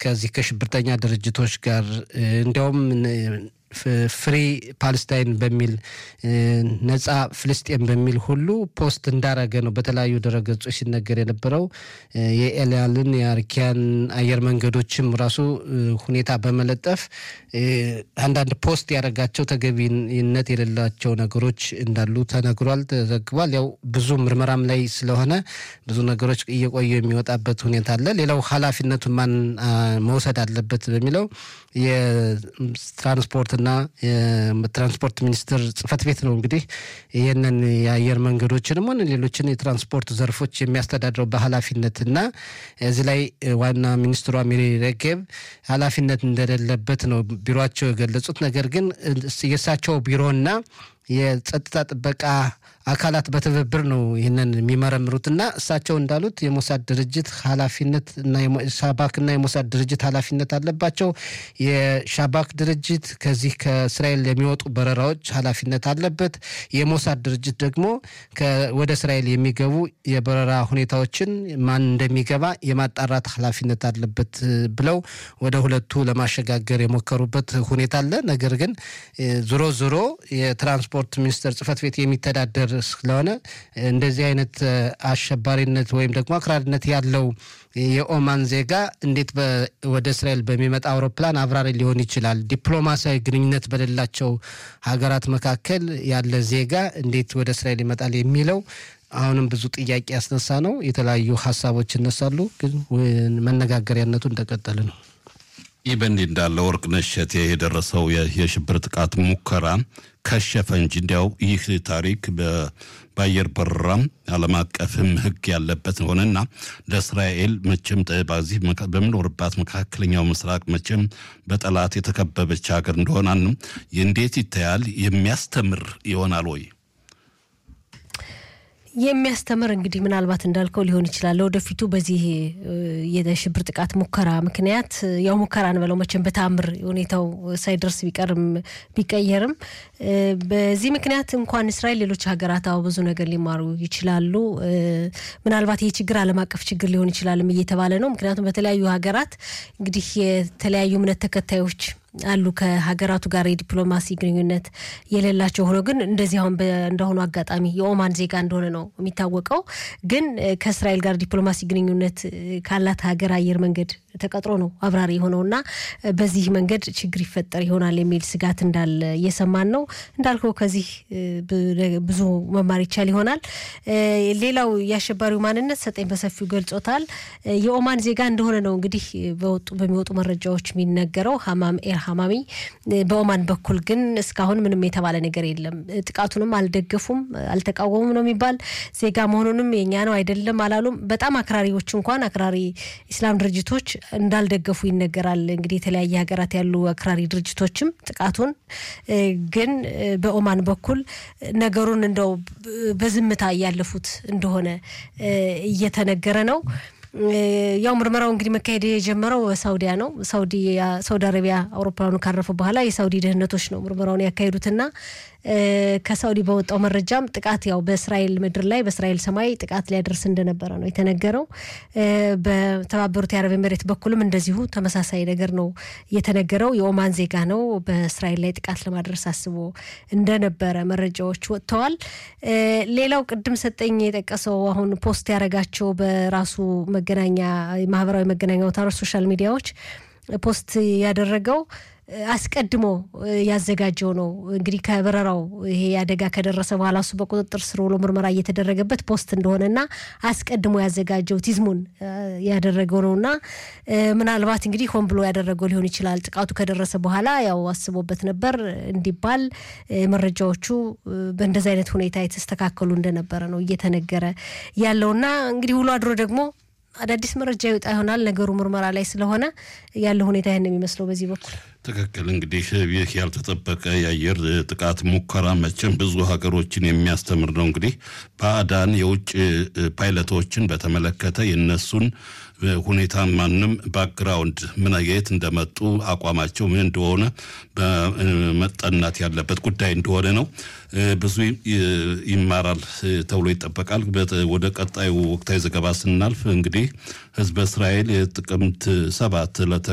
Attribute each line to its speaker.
Speaker 1: ከዚህ ከሽብርተኛ ድርጅቶች ጋር እንዲያውም ፍሪ ፓለስታይን በሚል ነጻ ፍልስጤን በሚል ሁሉ ፖስት እንዳረገ ነው በተለያዩ ድረገጾች ሲነገር የነበረው። የኤልያልን የአርኪያን አየር መንገዶችም ራሱ ሁኔታ በመለጠፍ አንዳንድ ፖስት ያደረጋቸው ተገቢነት የሌላቸው ነገሮች እንዳሉ ተነግሯል፣ ተዘግቧል። ያው ብዙ ምርመራም ላይ ስለሆነ ብዙ ነገሮች እየቆዩ የሚወጣበት ሁኔታ አለ። ሌላው ኃላፊነቱን ማን መውሰድ አለበት በሚለው የትራንስፖርትና የትራንስፖርት ሚኒስቴር ጽህፈት ቤት ነው እንግዲህ ይህንን የአየር መንገዶችንም ሆነ ሌሎችን የትራንስፖርት ዘርፎች የሚያስተዳድረው በኃላፊነትና እዚህ ላይ ዋና ሚኒስትሯ ሚሪ ሬጌብ ኃላፊነት እንደሌለበት ነው ቢሮቸው የገለጹት። ነገር ግን የእሳቸው ቢሮና የጸጥታ ጥበቃ አካላት በትብብር ነው ይህንን የሚመረምሩትና እሳቸው እንዳሉት የሞሳድ ድርጅት ኃላፊነት እና ሻባክና የሞሳድ ድርጅት ኃላፊነት አለባቸው። የሻባክ ድርጅት ከዚህ ከእስራኤል የሚወጡ በረራዎች ኃላፊነት አለበት። የሞሳድ ድርጅት ደግሞ ወደ እስራኤል የሚገቡ የበረራ ሁኔታዎችን ማን እንደሚገባ የማጣራት ኃላፊነት አለበት ብለው ወደ ሁለቱ ለማሸጋገር የሞከሩበት ሁኔታ አለ። ነገር ግን ዞሮ ዞሮ የትራንስፖርት ሚኒስቴር ጽህፈት ቤት የሚተዳደር ስለሆነ እንደዚህ አይነት አሸባሪነት ወይም ደግሞ አክራሪነት ያለው የኦማን ዜጋ እንዴት ወደ እስራኤል በሚመጣ አውሮፕላን አብራሪ ሊሆን ይችላል? ዲፕሎማሲያዊ ግንኙነት በሌላቸው ሀገራት መካከል ያለ ዜጋ እንዴት ወደ እስራኤል ይመጣል የሚለው አሁንም ብዙ ጥያቄ ያስነሳ ነው። የተለያዩ ሀሳቦች ይነሳሉ፣ ግን መነጋገሪያነቱ እንደቀጠለ ነው።
Speaker 2: ይህ በእንዲህ እንዳለ ወርቅነሽ እሸቴ የደረሰው የሽብር ጥቃት ሙከራ ከሸፈ እንጂ እንዲያው ይህ ታሪክ በአየር በረራም ዓለም አቀፍም ሕግ ያለበት ሆነና ለእስራኤል መቼም በዚህ በምኖርባት መካከለኛው ምስራቅ መቼም በጠላት የተከበበች ሀገር እንደሆናንም እንዴት ይታያል? የሚያስተምር ይሆናል ወይ?
Speaker 3: የሚያስተምር እንግዲህ ምናልባት እንዳልከው ሊሆን ይችላል። ለወደፊቱ በዚህ የሽብር ጥቃት ሙከራ ምክንያት ያው ሙከራ እንበለው መቼም በተአምር ሁኔታው ሳይደርስ ቢቀርም ቢቀየርም በዚህ ምክንያት እንኳን እስራኤል ሌሎች ሀገራት አዎ ብዙ ነገር ሊማሩ ይችላሉ። ምናልባት ይህ ችግር ዓለም አቀፍ ችግር ሊሆን ይችላልም እየተባለ ነው። ምክንያቱም በተለያዩ ሀገራት እንግዲህ የተለያዩ እምነት ተከታዮች አሉ ከሀገራቱ ጋር የዲፕሎማሲ ግንኙነት የሌላቸው ሆኖ ግን እንደዚህ አሁን እንደሆኑ አጋጣሚ የኦማን ዜጋ እንደሆነ ነው የሚታወቀው። ግን ከእስራኤል ጋር ዲፕሎማሲ ግንኙነት ካላት ሀገር አየር መንገድ ተቀጥሮ ነው አብራሪ የሆነውና በዚህ መንገድ ችግር ይፈጠር ይሆናል የሚል ስጋት እንዳለ እየሰማን ነው። እንዳልከው ከዚህ ብዙ መማር ይቻል ይሆናል። ሌላው የአሸባሪው ማንነት ሰጠኝ በሰፊው ገልጾታል። የኦማን ዜጋ እንደሆነ ነው እንግዲህ በወጡ በሚወጡ መረጃዎች የሚነገረው ሀማም ኤር ሀማሚ በኦማን በኩል ግን እስካሁን ምንም የተባለ ነገር የለም። ጥቃቱንም አልደገፉም፣ አልተቃወሙም ነው የሚባል ዜጋ መሆኑንም የኛ ነው አይደለም አላሉም። በጣም አክራሪዎች እንኳን አክራሪ ኢስላም ድርጅቶች እንዳልደገፉ ይነገራል። እንግዲህ የተለያየ ሀገራት ያሉ አክራሪ ድርጅቶችም ጥቃቱን ግን በኦማን በኩል ነገሩን እንደው በዝምታ እያለፉት እንደሆነ እየተነገረ ነው። ያው ምርመራው እንግዲህ መካሄድ የጀመረው ሳውዲያ ነው። ሳውዲ ሳውዲ አረቢያ አውሮፕላኑ ካረፈ በኋላ የሳውዲ ደህንነቶች ነው ምርመራውን ያካሄዱትና ከሳውዲ በወጣው መረጃም ጥቃት ያው በእስራኤል ምድር ላይ በእስራኤል ሰማይ ጥቃት ሊያደርስ እንደነበረ ነው የተነገረው። በተባበሩት የአረብ ኤምሬት በኩልም እንደዚሁ ተመሳሳይ ነገር ነው የተነገረው። የኦማን ዜጋ ነው በእስራኤል ላይ ጥቃት ለማድረስ አስቦ እንደነበረ መረጃዎች ወጥተዋል። ሌላው ቅድም ሰጠኝ የጠቀሰው አሁን ፖስት ያደረጋቸው በራሱ መገናኛ ማህበራዊ መገናኛ አውታሮች ሶሻል ሚዲያዎች ፖስት ያደረገው አስቀድሞ ያዘጋጀው ነው። እንግዲህ ከበረራው ይሄ አደጋ ከደረሰ በኋላ እሱ በቁጥጥር ስር ውሎ ምርመራ እየተደረገበት ፖስት እንደሆነና አስቀድሞ ያዘጋጀው ቲዝሙን ያደረገው ነውና ምናልባት እንግዲህ ሆን ብሎ ያደረገው ሊሆን ይችላል። ጥቃቱ ከደረሰ በኋላ ያው አስቦበት ነበር እንዲባል መረጃዎቹ በእንደዚህ አይነት ሁኔታ የተስተካከሉ እንደነበረ ነው እየተነገረ ያለውና እንግዲህ ውሎ አድሮ ደግሞ አዳዲስ መረጃ ይወጣ ይሆናል። ነገሩ ምርመራ ላይ ስለሆነ ያለው ሁኔታ ይህን የሚመስለው በዚህ በኩል
Speaker 2: ትክክል። እንግዲህ ይህ ያልተጠበቀ የአየር ጥቃት ሙከራ መቼም ብዙ ሀገሮችን የሚያስተምር ነው። እንግዲህ ባዕዳን የውጭ ፓይለቶችን በተመለከተ የነሱን ሁኔታ ማንም ባክግራውንድ ምን የት እንደመጡ አቋማቸው ምን እንደሆነ መጠናት ያለበት ጉዳይ እንደሆነ ነው። ብዙ ይማራል ተብሎ ይጠበቃል። ወደ ቀጣዩ ወቅታዊ ዘገባ ስናልፍ እንግዲህ ህዝበ እስራኤል የጥቅምት ሰባት ዕለተ